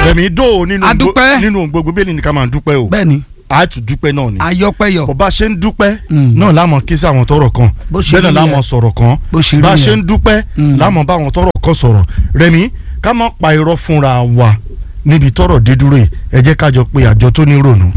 rẹ̀mí dó nínú A dúpẹ́. nínú ohun gbogbo bẹ́ẹ̀ ni ká máa dúpẹ́ o bẹ́ẹ̀ni a tún dúpẹ́ náà ni ayọ́pẹ́yọ̀ bó bá ṣe ń dúpẹ́ Mm. náà lámọ̀ kí sí àwọn tọrọ kan Bó ṣe bẹ́ẹ̀ náà rí lámọ̀ yẹn. sọ̀rọ̀ kan bó ṣe rí bá a ṣe yẹn. ń dúpẹ́ Mm. lámọ̀ bá àwọn tọrọ kan sọ̀rọ̀ rẹ̀mí ká má pa irọ́ fúnra wa níbi tọrọ dídúró yìí ẹ jẹ́ ká jọ pé àjọ tó ní rònú.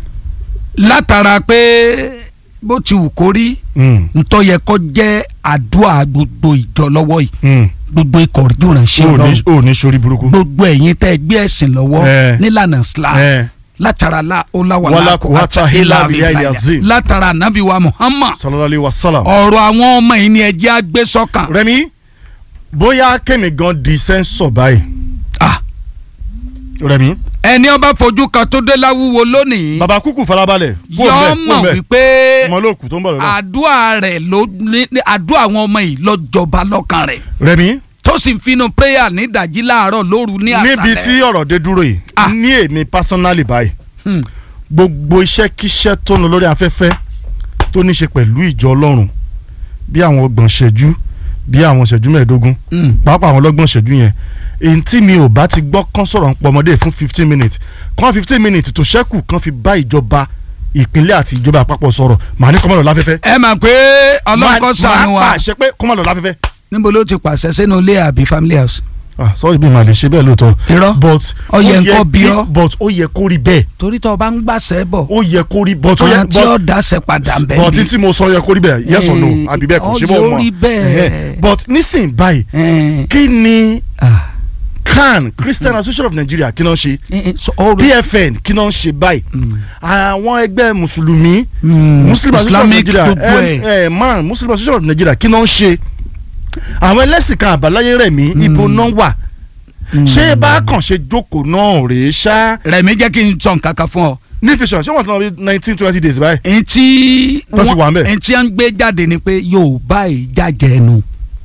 látara pé bó ti wù kó rí Mm. ntọ́ yẹ kó jẹ́ àdúrà gbogbo ìjọ lọ́wọ́ yìí Mm. gbogbo ikọ̀ ìjùrànṣẹ́ o ní lọ́wọ́ o ní sori burúkú. gbogbo ẹ̀yin tẹ́ ẹ gbé ẹ̀sìn lọ́wọ́ Eh. nílànà Islam ẹ látara la Wala ọláwàlá quwwata illa billahi azim. látara anabi wa Muhammad sallallahu alaihi wasallam. ọ̀rọ̀ àwọn ọmọ yìí ni ẹ jẹ́ àgbẹ̀ sọ́kàn. rẹ̀mí bóyá kẹ́mi gan di sẹ́ńsọ̀ báyìí. Ah. rẹ̀mí ẹni ọba fojú kan tó dé láwúwo lónìí baba kúkú farabalẹ̀ kú yọ òun mọ̀ bẹ́ẹ̀ wípé ọmọ olóòkú tó ń bọ̀ lọ́dọ̀. àdúrà rẹ̀ ló ní ní- àdúrà àwọn ọmọ yìí ló jọba lọ́kàn rẹ̀ rẹ̀mí tó sì ń finú prayer ní ìdajì láàárọ̀ lóru ní àṣálẹ́. níbi tí ọ̀rọ̀ dé dúró yìí Ah. ní èmi personally báyìí Hmm. gbogbo iṣẹ́ kíṣẹ́ tó ń lọ lórí afẹ́fẹ́ tó ní ṣe pẹ̀lú ìjọ ọlọ́run bí àwọn ọgbọ̀n ṣẹ́jú bí àwọn ṣẹ́jú mẹ́ẹ̀ẹ́dógún Hmm. pàápàá àwọn ọlọ́gbọ̀n ṣẹ́jú yẹn èyí tí mi ò bá ti gbọ́ kán sọ̀rọ̀ ń pọ̀ ọmọdé fún fifteen minutes kán fifteen minutes tó ṣẹ́kù kán fi bá ìjọba ìpínlẹ̀ àti ìjọba àpapọ̀ sọ̀rọ̀ màá ní kọ́mọ̀lọ́ láfẹ́fẹ́. ẹ mà pé ọlọ́kọ̀ sànù máa wa pàṣẹ pé kọ́mọ̀lọ́ láfẹ́fẹ́. níbo ló ti pàṣẹ sínú ilé àbí family house. ah sọ́ọ́rì bí màá lè ṣe bẹ́ẹ̀ lóòótọ́ irọ́ but Ó yẹ nǹkan bí kí- ọ́. but ó yẹ kó rí bẹ́ẹ̀ torí tó o bá ń gbàṣẹ bọ̀ ó yẹ kó rí but ó yẹ àwọn tí ó but dáṣẹ padà ń bẹ̀ but ni. tí mo sọ yẹ kó rí bẹ́ẹ̀ yes or no Eh, àbí bẹ́ẹ̀ kò ó ṣe bọ́ yóò mọ́ rí bẹ́ẹ̀. Ẹhẹ́. but nísìnyí báyìí Eh, kí ni ah, CAN Christian Association of Nigeria kí náà ṣe eh, eh, so ọ̀rọ̀- PFN kí náà ṣe báyìí Mm. àwọn ẹgbẹ́ mùsùlùmí Mm, Muslim Association of Islamic Nigeria gbogbo ẹ̀. ẹ ẹ man Muslim Association of Nigeria kí náà ṣe àwọn ẹlẹ́sìn kan àbáláyé rẹ̀ mí ibo náà wà ṣé bákan ṣe jókòó náà rèé ṣá Rẹ̀mí jẹ́ kí n sọ nǹkan kan fún ọ. ní fission ṣé wọ́n ti lọ bí nineteen twenty days báyìí. etí Tó ti wà ń bẹ̀. etí à ń gbé jáde ni pé Yorùbá ìjàjà ẹnu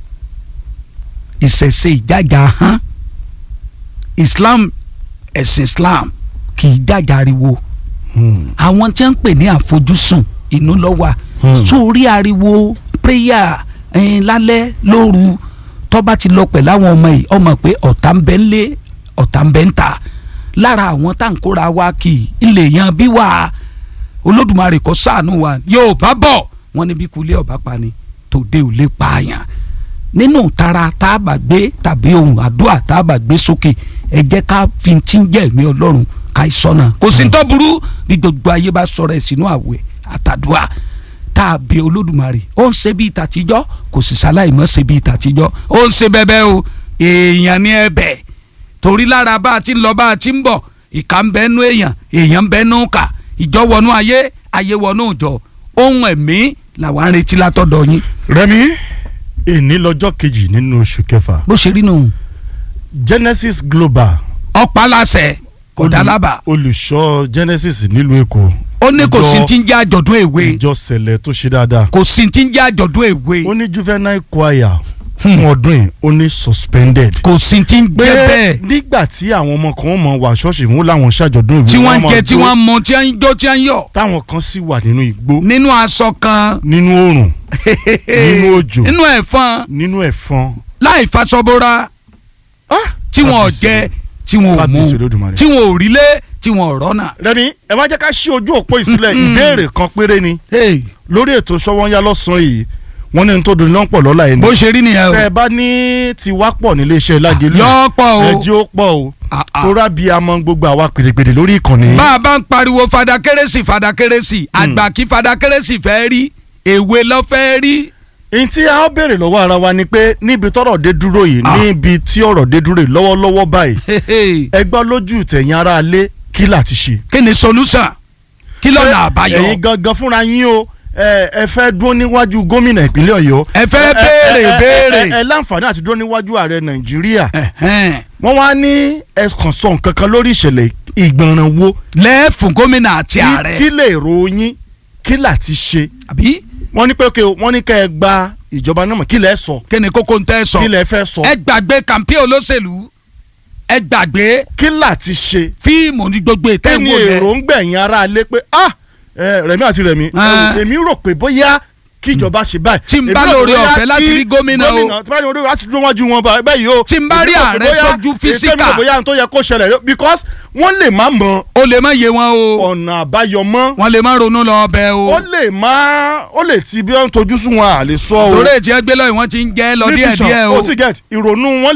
ìṣẹ̀ṣe ìjàjà hàn Islam ẹ̀sìn Islam kì í jàjà ariwo àwọn tí wọ́n ń pè ní àfojúsùn inú lọ́wọ́ Hmm. sórí ariwo prayer ẹ̀yìn lálẹ́ lóru tọ́ba ti lọ pẹ̀lú àwọn ọmọ yìí ọmọ pé ọ̀tá ń bẹ ń lé ọ̀tá ń bẹ ń ta lára àwọn tá à ń kóra wa kì í ilé yan bí wà olódùmarè kó ṣàánú wa yóò bá bọ̀ wọ́n níbi kulẹ̀ ọ̀bá pani tòde ò lè pààyàn nínú tara tá a bá gbé tàbí ohun àdúrà tá a bá gbé sókè ẹ jẹ́ ká fi ti ń jẹ́ ẹ̀mí ọlọ́run ká ìsọ̀nà kò sí tó burú bí gbogbo ayé bá sọ̀rọ̀ ẹ̀ sínú àwẹ̀ àtàdúrà tá a bẹ olódùmarè ó ń ṣe bí ìtàtijọ́ kò sì ṣaláì mọ́ ṣe bí ìtàtijọ́ ó ń ṣe bẹ́bẹ́ o èèyàn ní ẹ̀bẹ̀ torí lára bá a ti ń lọ bá a ti ń bọ̀ ìka ń bẹ nú èèyàn èèyàn ń bẹ nú kà ìjọ wọnú ayé ayé wọnú ìjọ ohun ẹ̀mí làwọn ń retí látọ̀dọ̀ yín Rẹ̀mí èní lọ́jọ́ kejì nínú oṣù kẹfà bó ṣe rí nù Genesis Global ọ̀pá láṣẹ kò dá lábàá olùṣọ́ Genesis nílùú Èkó ó ní kò sí ìjọ- ti ń jẹ́ àjọ̀dún èwe ìjọ sẹ̀lẹ̀ tó ṣe dáadáa kò sí ti ń jẹ́ àjọ̀dún èwe ó ní juvenile choir fún ọdún yìí ó ní suspended kò sí ti ń pé jẹ́ bẹ́ẹ̀ nígbà tí àwọn ọmọ kan mọ wà ṣọ́ọ̀ṣì fún láwọn ṣàjọ̀dún ìwé tí wọ́n ń máa jẹ tí jó, wọ́n ń mu tí wọ́n ń jó tí wọ́n ń yọ̀ táwọn kan sì wà nínú igbó nínú aṣọ kan nínú oòrùn nínú òjò nínú ẹ̀fọn nínú ẹ̀fọn láì faṣọbora Ah, tí wọn ò kábíyèsí jẹ tí wọn ò mu kábíyèsí Olódùmarè. tí wọn ò rílé tí wọn ò rọ́nà. Rẹ̀mí ẹ má jẹ́ ká ṣí ojú òpó ìsílẹ̀ ìbéèrè kan péré ni Hey, lórí ètò Sọ́wọ́nyá lọ́sàn-án yìí wọ́n ní n tó dùn lọ́pọ̀ lọ́la yẹn ni bó ṣe rí nìyẹn tẹ́ ẹ o bá ní tiwa pọ̀ nílé iṣẹ́ Lágelú yọ pọ̀ o ẹjẹ́ ó pọ̀ o Ah, ah. tó rábì amọ̀ gbogbo àwa pèdèpèdè lórí ìkànnì bá a bá ń pariwo fada kérésì fada kérésì àgbà kí fada kérésì fẹ́ rí èwe lọ fẹ́ rí. n tí a ó béèrè lọ́wọ́ ara wa ni pé níbi tọ́rọ̀ dé dúró yìí Ah. níbi tí ọ̀rọ̀ dé dúró yìí lọ́wọ́lọ́wọ́ báyìí Hey, hey. ẹ gbọ́ lójú tẹ̀yìn ara alé kí là ti ṣe. kí ni solution kí lọ́nà àbáyọ. ẹ̀yin gangan fúnra yín o ẹ ẹ fẹ́ dúró níwájú gómìnà ìpínlẹ̀ Ọ̀yọ́. ẹ fẹ́ ẹ- béèrè ẹ- ẹ- béèrè. ẹ ẹ láǹfààní àti dúró níwájú ààrẹ Nàìjíríà. Ẹ̀hẹ́n. wọ́n wá ní ẹ̀kan sọ nǹkan kan lórí ìṣẹ̀lẹ̀ ìgbọ̀nràn wo. lẹ́ẹ̀fún gómìnà àti Kí- ààrẹ kí lè ròyìn kí là ti ṣe. àbí wọ́n ní pé okay o, wọ́n ní kẹ́ ẹ gba ìjọba náà mọ̀ kí lẹ́ sọ kí ni kókó ń tẹ́ sọ kí lẹ́ fẹ́ sọ ẹ gbàgbé kàmpé olóṣèlú ẹ gbàgbé kí là ti ṣe. fíìmù ní gbogbo ìtẹ́ kí ni ìwò yẹn èròǹgbà ẹ̀yin ará alẹ́ pé ah ẹ, Rẹ̀mí àti Rẹ̀mí ẹ wò, Ah. èmi rò pé bóyá kí ìjọba ṣe báyìí. Tí n bá Èmi náà lóore bóyá ọ̀fẹ́ láti kí rí gómìnà o. gómìnà tí bá ní orí láti dúró wájú wọn bá- báyìí o. Tí n bá rí Èmi náà ààrẹ bóyá- sójú èmi náà físíkà. bóyá n tó yẹ kó ṣẹlẹ̀ rẹ- because wọ́n lè má mọ ó lè má yé wọn o ọ̀nà àbáyọ mọ́ wọn lè má ronú lọ ọbẹ̀ o ó lè má ó lè ti bí wọ́n ń tojú sùn wọn à lè sọ o. torí ètí ẹgbẹ́ lọ́yìn wọ́n ti ń jẹ́ lọ Nutrition, díẹ̀díẹ̀ o o ti get ìrònú wọn